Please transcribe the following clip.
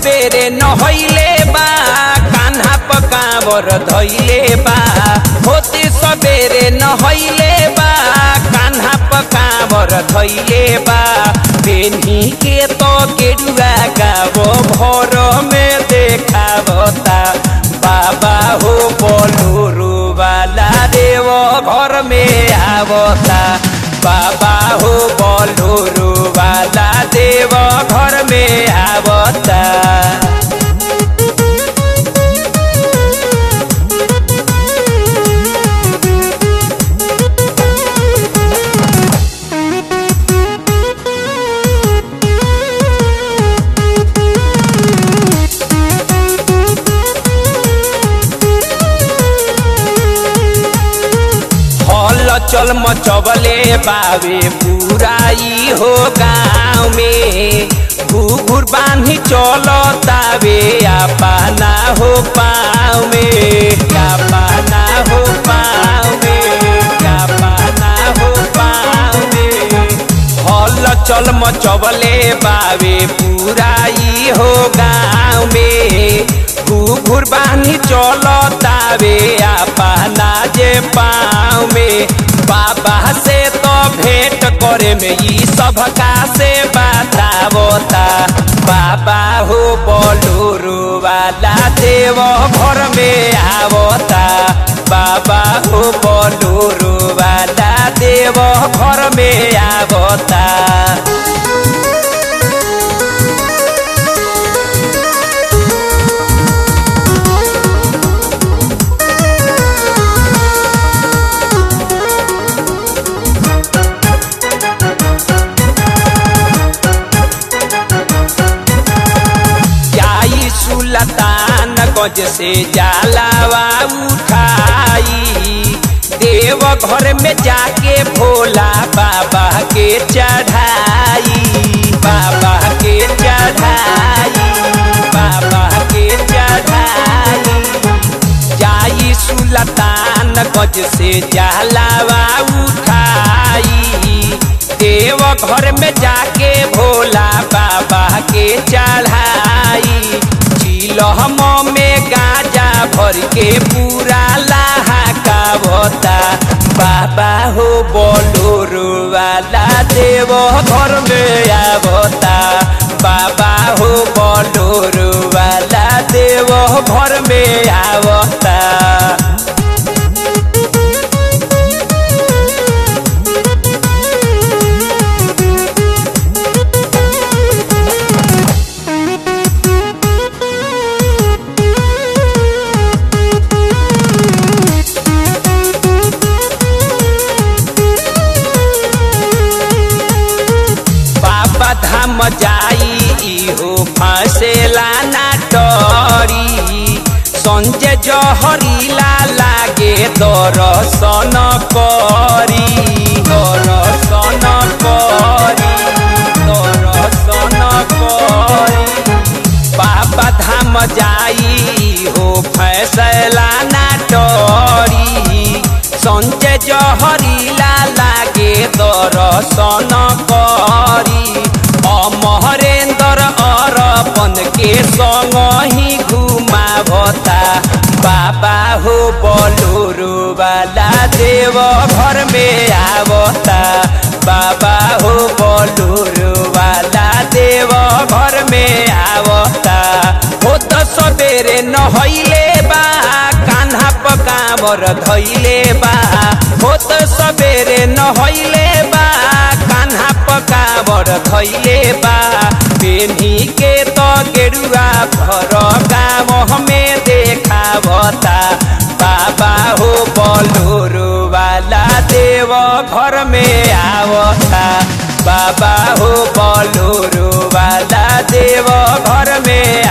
सबेरे नहैले बा कान्हा पकावर धैले बा होते सबेरे नहैले बा कान्हा पकावर धैले बा पेन्ही के तो गेरुआ गावो भर में देखावता बाबा हो बोलू वाला देव घर में आवता बाबा हो बोलू वाला देव घर में आवता हल चल मचबले बावे बुराई हो गाँव में घुघुर बांधी चलतावे अपना हो पाँव में अपना हो पाँव में अपना हो पाँव में हल चल मचबले बावे बुराई हो गाँव में घुघुर बांधी चलतावे अपना जे पाँव में बाबा से तो भेंट करे में ई सब का से बतावता बाबा हो बोलू वाला देव घर में आवता बाबा हो बोलू वाला देव घर में आवता जाई सुलतान गज से जालावा उठाई देव घर में जाके भोला बाबा के चढ़ाई बाबा के चढ़ाई बाबा के चढ़ाई जाई सुलतान गज से जालावा उठाई देव घर में जाके भोला बाबा के चढ़ाई चिलहम में गाजा भर के पूरा लाहा का बता बाबा हो बोलू वाला देव घर में आवता बाबा हो बोलू वाला देव घर में आवता बाबा धाम जाई इहो फसेला ना डरी संजय जहरीला लागे दर्शन करी दर्शन करी दर्शन करी बाबा धाम जाई हो फैसला ना डरी संजय जहरीला लागे दर्शन करी अमहरेंद्र अरपन के संग ही घुमावता बाबा हो बोलू वाला देव घर में आवता बाबा हो बोलू वाला देव घर में आवता हो तो सबेरे नहैले बा कान्हा पकावर धैले बा हो तो सबेरे नहैले बा कान्हा पकावर धैले बा पेन्ही के तो गेरुआ भर गाँव हमें देखावता बाबा हो बोलू वाला देव घर में आवता बाबा हो बोलू वाला देव घर में